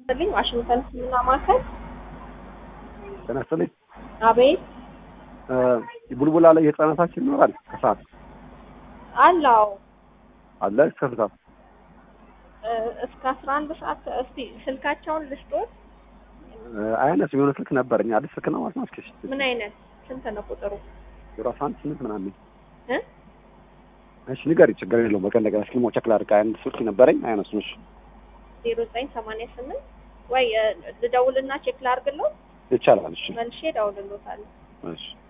ስልኝ ዋሽንግተን ሕክምና ማዕከል ጤና ይስጥልኝ። አቤት ቡልቡላ ላይ የህፃናታችን ይኖራል ከሰዓት አላው አለ እስከ ስንት ሰዓት? እስከ አስራ አንድ ሰዓት እስቲ ስልካቸውን ልስጦት አያነስም የሆነ ስልክ ነበረኝ አዲስ ስልክ ነው ማለት ነው። እስኪ ምን አይነት ስንት ነው ቁጥሩ ዜሮ አስራ አንድ ስምንት ምናምን እ እሺ ንገሪ፣ ችግር የለውም። በቀን ነገር እስኪ ሞ ቸክ ላድርግ። አንድ ስልክ ነበረኝ አያነሱም። እሺ ዜሮ ዘጠኝ ሰማንያ ስምንት ወይ ልደውልና ቼክ ላድርግለው ይቻላል። እሺ መልሼ እደውልልዎታለሁ እሺ